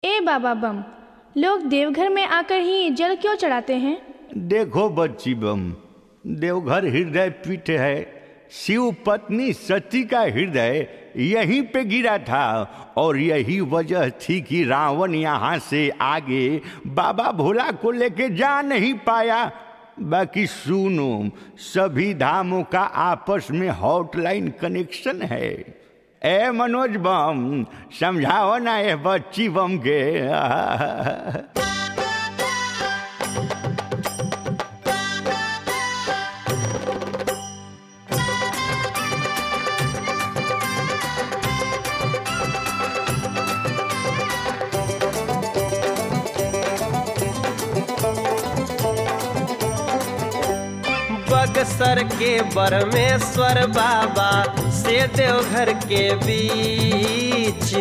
ए बाबा बम लोग देवघर में आकर ही जल क्यों चढ़ाते हैं देखो बच्ची बम देवघर हृदय पीठ है शिव पत्नी सती का हृदय यहीं पे गिरा था और यही वजह थी कि रावण यहाँ से आगे बाबा भोला को लेके जा नहीं पाया बाकी सुनो सभी धामों का आपस में हॉटलाइन कनेक्शन है ए मनोज बम समझाओ ना ये बच्ची बम के बगसर के बरमेश्वर बाबा से देवघर के बीच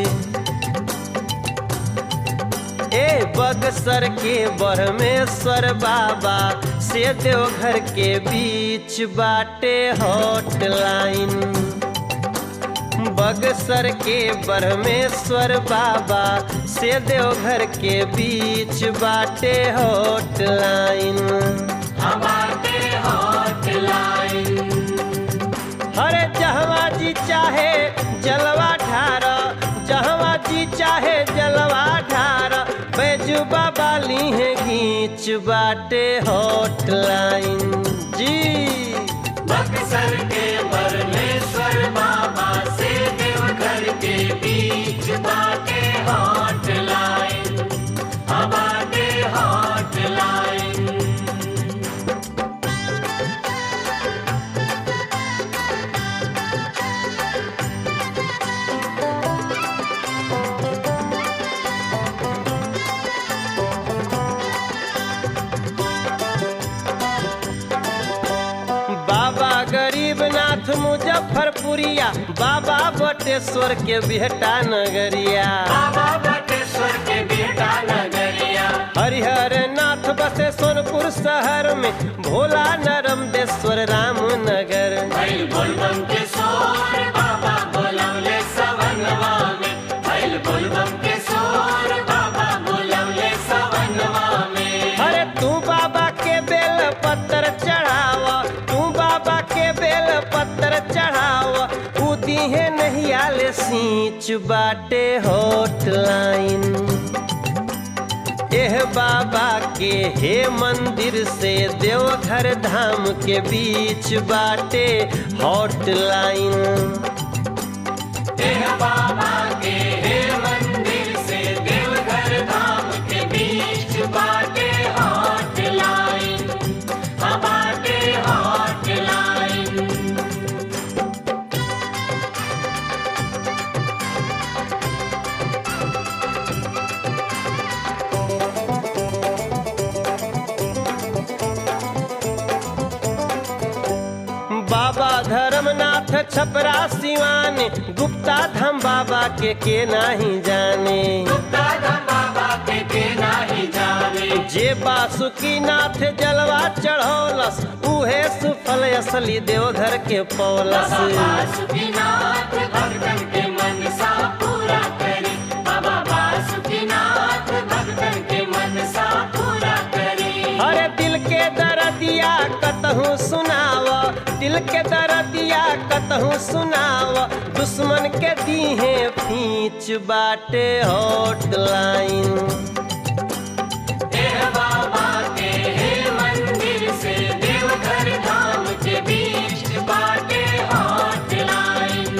ए बगसर के बरमेश्वर बाबा से देवघर के बीच बाटे हॉटलाइन बगसर के बरमेश्वर बाबा से देवघर के बीच बाटे हॉटलाइन हरे जहवा जी चाहे जलवा ठार जहवा जी चाहे जलवा ठार बैजू बाबा ली है घींच बाटे हॉटलाइन जी बक्सर के परमेश्वर बाबा से देवघर के बीच बाटे हॉटलाइन हमारे हॉटलाइन बाबा गरीबनाथ मुजफ्फरपुरिया बाबा बटेश्वर के बेटा नगरिया बाबा बटेश्वर के बेटा नगरिया हरिहर नाथ बसे सोनपुर शहर में भोला नरमदेश्वर रामनगर भैल बोलबम के सोर बाबा बोलवले सवनवा में भैल बोलबम के सोर बाबा बोलवले सवनवा में अरे तू बाबा के बेल पत्थर चढ़ाव तू बाबा के बेल पत्थर चढ़ाव उदी है नहीं आले सींच बाटे हॉटलाइन एह बाबा के हे मंदिर से देवघर धाम के बीच बाटे हॉटलाइन देह बाबा के हे मंदिर से देवघर धाम के बीच बाटे हॉटलाइन बाटे हॉटलाइन बाबा धर्मनाथ छपरा सिवान गुप्ता धाम बाबा के के नाही जाने दादा बाबा के के नाही जाने जे बासुकी नाथ जलवा चढ़ौलस उहे सुफल असली देवघर के पौलस बासुकीनाथ भक्तन के मनसा पूरा करे बाबा बासुकीनाथ भक्तन के मनसा पूरा करे अरे दिल के दर्दिया कतहूँ सुनाव दिल के दर्दिया कतहूँ सुनाव दुश्मन के दीहे फींच बाटे हॉटलाइन देह बाबा के हे मंदिर से देवघर धाम के बीच बाटे हॉटलाइन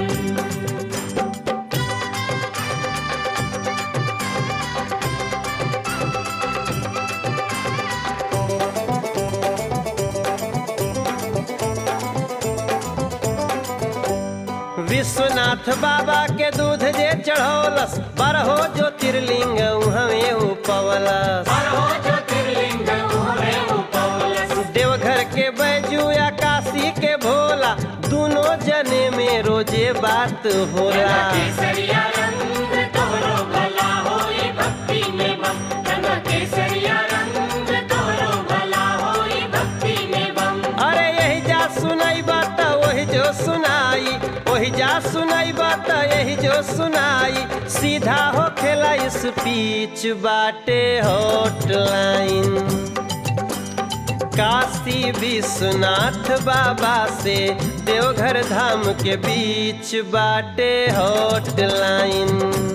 विश्वनाथ बाबा के दूध जे चढ़ौलस बरहो ज्योतिर्लिंग हमें उपवलस हो ज्योतिर्लिंग उहरे उपवलस देवघर के बैजू या काशी के भोला दोनों जने में रोजे बात होला केसरिया रंग तोहरो भला होई भक्ति में बम रंग केसरिया रंग तोहरो भला होई भक्ति में बम अरे यही जा सुनाई बात वही जो सुनाई वही जा सुनाई बात यही जो सुनाई सीधा हो खेला इस पीच बाटे हॉटलाइन काशी विश्वनाथ बाबा से देवघर धाम के बीच बाटे हॉटलाइन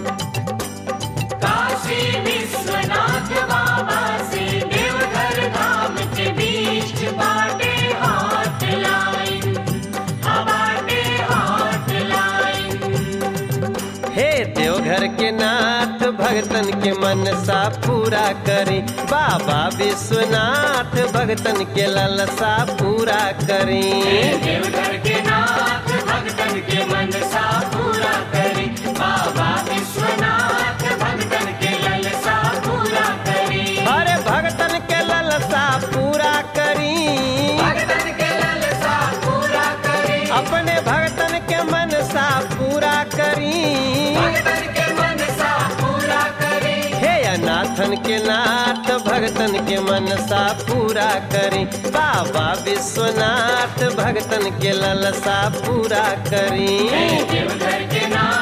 काशी विश्वनाथ बाबा से देवघर धाम के बीच बाटे हॉटलाइन हाँ बाटे हॉटलाइन हे देवघर के नाथ भगतन के मनसा पूरा करी बाबा विश्वनाथ भगतन के ललसा पूरा करी देवघर के नाथ भक्तन के मनसा पूरा करी बाबा विश्वनाथ भक्तन के ललसा पूरा करी अरे भगतन के ललसा पूरा करी भक्तन के ललसा पूरा करी अपने भगतन के मनसा पूरा करी भक्तन के मनसा पूरा करी हे अनाथन के नाथ भगतन के मनसा पूरा करी बाबा विश्वनाथ भगतन के ललसा पूरा करी देवघर के नाथ